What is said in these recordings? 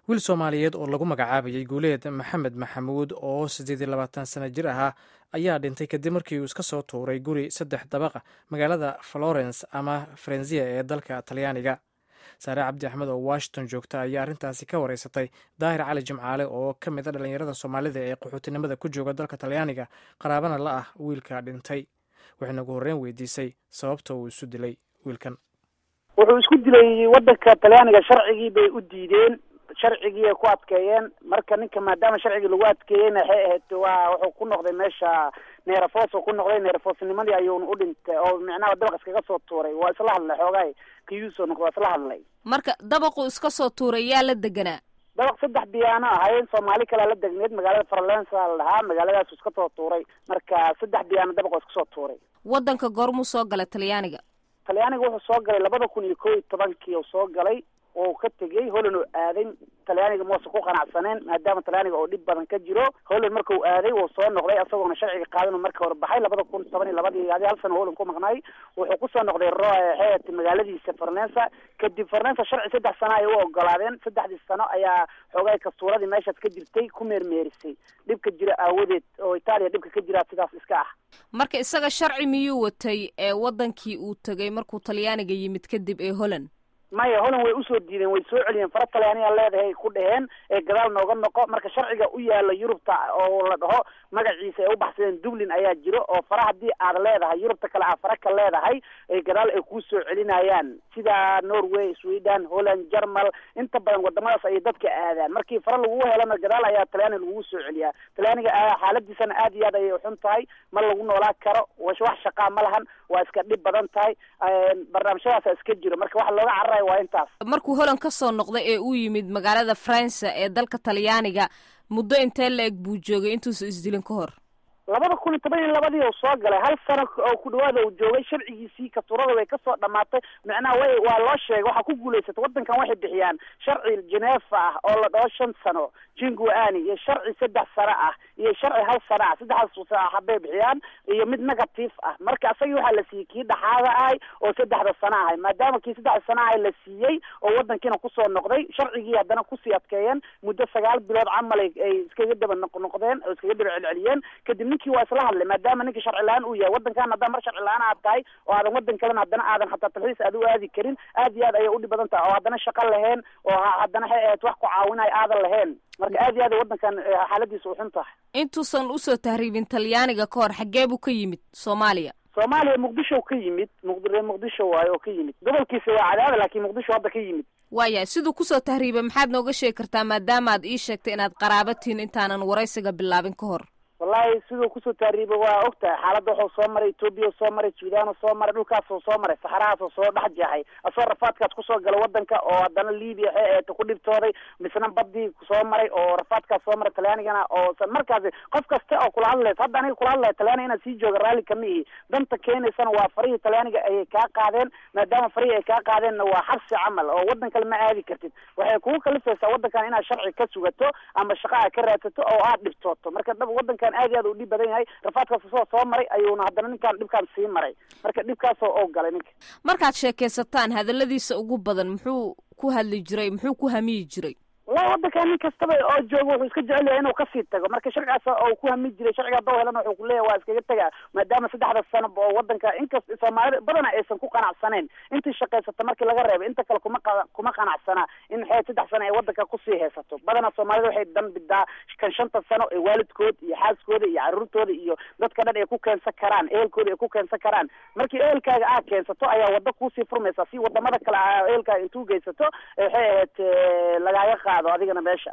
wiil soomaaliyeed oo lagu magacaabayay guuleed maxamed maxamuud oo siddeed iyo labaatan sana jir ahaa ayaa dhintay kadib markii uu iska soo tuuray guri saddex dabaqa magaalada florence ama farenzia ee dalka talyaaniga saare cabdi axmed oo washington joogta ayaa arrintaasi ka wareysatay daahir cali jimcaale oo ka mid a dhallinyarada soomaalida ee qaxootinimada ku jooga dalka talyaaniga qaraabana la ah wiilka dhintay waxayna ugu horreyn weydiisay sababta uu isu dilay wiilkan wuxuu isku dilay waddanka talyaaniga sharcigii bay u diideen sharcigii ay ku adkeeyeen marka ninka maadaama sharcigii lagu adkeeyeyna waxay ahayd waa wuxuu ku noqday meesha neerafoos oo ku noqday neerafoosnimadii ayuuna u dhintay oo micnaha dabaq iskaga soo tuuray waa isla hadlay xoogaay kiyuusoo noqdo waa isla hadlay marka dabaqu iska soo tuuray yaa la deganaa dabaq saddex biyaano ahayn soomaali kalea la degneed magaalada farlensa la dhahaa magaaladaasu iska soo tuuray marka saddex biyaano dabaqoo iska soo tuuray waddanka goormuu soo galay talyaaniga talyaaniga wuxuu soo galay labada kun iyo kow iyo tobankii uu soo galay oo ka tegey holland oo aaday talyaaniga mausan ku qanacsaneen maadaama talyaaniga oo dhib badan ka jiro holland marka uu aaday wuu soo noqday isagoona sharciga qaadan marka hore baxay labada kun toban iyo labadii adi hal sano holland ku maqnaay wuxuu kusoo noqday xeet magaaladiisa farnensa kadib farnensa sharci saddex sano ay u ogolaadeen saddexdii sano ayaa xoogay kastuuradii meeshaas ka jirtay ku meermeerisay dhibka jira aawadeed oo itaaliya dhibka ka jiraa sidaas iska ah marka isaga sharci miyuu watay ee waddankii uu tegay markuu talyaaniga yimid kadib ee holland maya holland way usoo diideen way soo celiyeen fara talyaaniya leedahay ku dhaheen ee gadaal nooga noqo marka sharciga u yaala yurubta oo la dhaho magaciisa ay u baxsadeen dublin ayaa jiro oo fara haddii aad leedahay yurubta kale aad fara ka leedahay ee gadaal ay kuu soo celinayaan sida norway sweden holland jermal inta badan wadamadaas ayay dadka aadaan markii fara lagugu helana gadaal ayaa talyaaniga lagugu soo celiyaa talyaaniga xaaladiisana aad iyo aad ayay xun tahay ma lagu noolaa karo wax shaqaa ma lahan waa iska dhib badan tahay barnaamijyadaasa iska jiro marka waxa looga cararayo waa intaas markuu holland ka soo noqday ee uu yimid magaalada faransa ee dalka talyaaniga muddo intee la eg buu joogay intuusa isdilin ka hor labada kun iyo toban iyo labadii uu soo galay hal sano oo ku dhawaada uu joogay sharcigiisii katurada way kasoo dhamaatay micnaha way waa loo sheegay waxaa ku guulaysatay waddankan waxay bixiyaan sharci genefa ah oo la dhaho shan sano jinguani iyo sharci saddex sano ah iyo sharci hal sano ah saddexdaas habay bixiyaan iyo mid negative ah marka isagii waxaa la siiyey kii dhaxaada ahay oo saddexda sano ahay maadaama kii saddexda sano ahay la siiyey oo waddankiina kusoo noqday sharcigii haddana kusii adkeeyeen muddo sagaal bilood camal ay iskaga daba noqnoqdeen oo iskaga daba celceliyeen kadib ninkii waa isla hadlay maadaama ninkii sharci la-aan uu yahay waddankan haddana mar sharci la-aan aad tahay oo aadan waddan kalena haddana aadan hataa talxiis aad u aadi karin aad iyo aad ayay udhib badan tahay oo haddana shaqo lahayn oo haddana waxay ahayd wax ku caawinayo aadan lahayn marka aad iyo aad ay waddankan xaaladiisa u xun tahay intuusan usoo tahriibin talyaaniga ka hor xaggee buu ka yimid soomaaliya soomaaliya muqdisho ka yimid muqdire muqdisho waayo oo ka yimid gobolkiisa waa cadaada laakiin muqdisho hadda ka yimid waayahay siduu kusoo tahriibay maxaad nooga sheegi kartaa maadaama aad ii sheegtay inaad qaraabatiin intaanan waraysiga bilaabin ka hor wallahi siduu kusoo taariibay waa og tahay xaaladda wuxuu soo maray etoobiya soo maray suudaan soo maray dhulkaasoo soo maray saxarahaasoo soo dhex jeexay asoo rafaadkaas kusoo gala waddanka oo haddana libiya waxay ahayd ku dhibtooday misna badii soo maray oo rafaadkaas soo maray talyaanigana oo markaasi qof kasta oo kula hadlaysa hadda aniga kula hadlaya talyaaniga inaad sii jooga raalli kama ihi danta keenaysana waa farihii talyaaniga ayay kaa qaadeen maadaama farihii ay kaa qaadeenna waa xabsi camal oo waddan kale ma aadi kartid waxay kugu kalifaysaa waddankan inaad sharci ka sugato ama shaqa aad ka raadsato oo aad dhibtooto marka waddankan aad iyo aad u dhib badan yahay rafaadkaas soo soo maray ayuuna haddana ninkaan dhibkaan sii maray marka dhibkaasoo oo galay ninka markaad sheekaysataan hadalladiisa ugu badan muxuu ku hadli jiray muxuu ku hamiyi jiray wallahi waddankan nin kastaba oo jooga wuxuu iska jecel yahay inuu kasii tago marka sharcigaas oo ku hami jiray sharciga haddoo helana wuxuu kuleeyahay waa iskaga tegaa maadaama saddexda sano oo waddanka inkast soomaalida badana aysan ku qanacsaneyn intii shaqaysata markii laga reebay inta kale kuma kuma qanacsana in xeed saddex sano ay waddanka kusii haysato badana soomaalida waxay dan bidaa kan shanta sano ee waalidkood iyo xaaskooda iyo caruurtooda iyo dadka dhan ay ku keensan karaan ehelkooda ay ku keensan karaan markii ehelkaaga aad keensato ayaa wadda kuusii furmaysa si wadamada kale a ehelkaaga intuu geysato waxay ahayd lagaaga qaado adigana meesha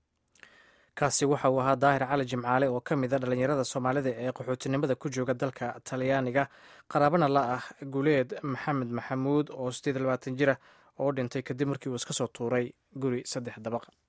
kaasi waxa uu ahaa daahir cali jimcaale oo ka mid a dhallinyarada soomaalida ee qaxootinimada ku jooga dalka talyaaniga qaraabana la ah guuleed maxamed maxamuud oo siddeed iyo labaatan jira oo dhintay kadib markii uu iska soo tuuray guri saddex dabaqa